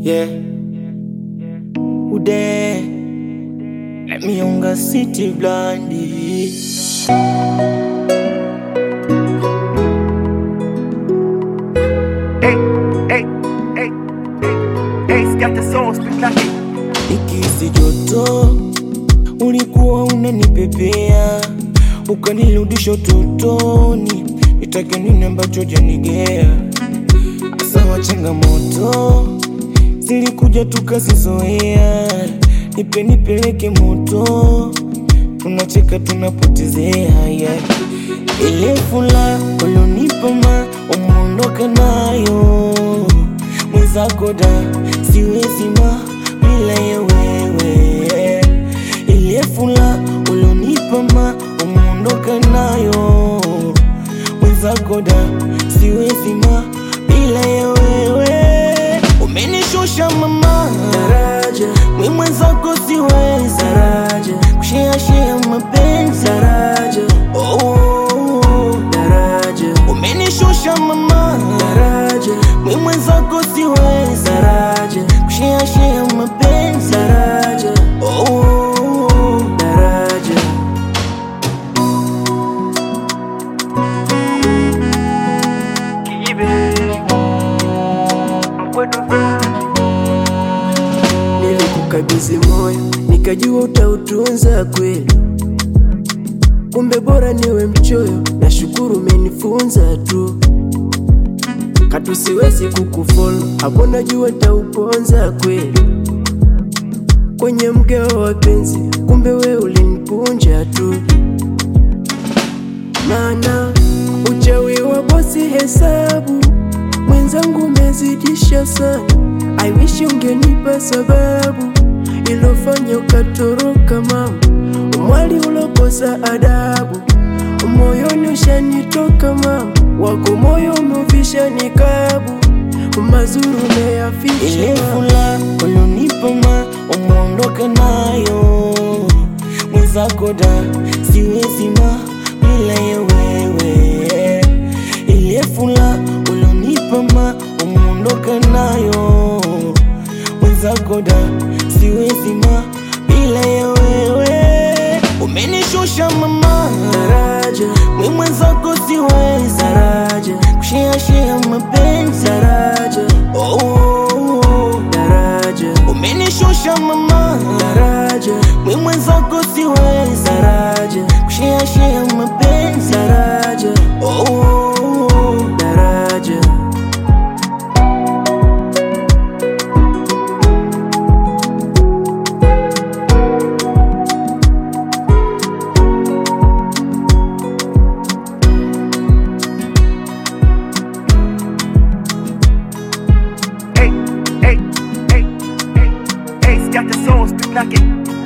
Yeah. Ude. Let me younger city blondie. Hey, hey, hey, hey, hey, got the sauce, big like it. Ikisi joto ulikuwa unanipepea ukanirudisha utotoni, nitake nini ambacho janigea? Sawa, changamoto zilikuja tukazizoea, nipe nipeleke moto, tunacheka tunapotezea yeah. Ile fula ulionipa ma umeondoka nayo mwenzako da siwezi ma bila ya wewe ile fula ulionipa ma umeondoka nayo mwenzako da siwezi ma bila ya wewe umenishusha mama daraja mwi mwenzako siwezi daraja kusheashea mapenzi daraja oh, daraja umenishusha mama daraja mwi mwenzako siwezi daraja kusheashea mapenzi daraja oh, daraja Kibe, mkwetu nilikukabidhi moyo nikajua utautunza kweli kumbe bora niwe mchoyo nashukuru umenifunza tu katu siwezi kukufolo hapo najua tauponza kweli kwenye mgao wa penzi kumbe we ulinipunja tu mana uchawi wa bosi hesabu mwenzangu umezidisha sana I wish ungenipa sababu ilofanya ukatoroka mama umwali ulokosa adabu moyoni ushanitoka mama wako moyo umevisha nikabu mazuri umeyafisha ile mama. fula ulionipa ma umeondoka nayo mwenzako da siwezi ma bila ya wewe ile fula ulionipa ma umeondoka nayo mwenzako da siwezi ma bila ya wewe umenishusha mama daraja mwi mwenzako siwezi daraja kusheashea mapenzi daraja oh, daraja umenishusha mama daraja mwi mwenzako siwezi daraja kusheashea mapenzi daraja oh, daraja Hey, hey, hey, hey, hey, got the sauce, big like it.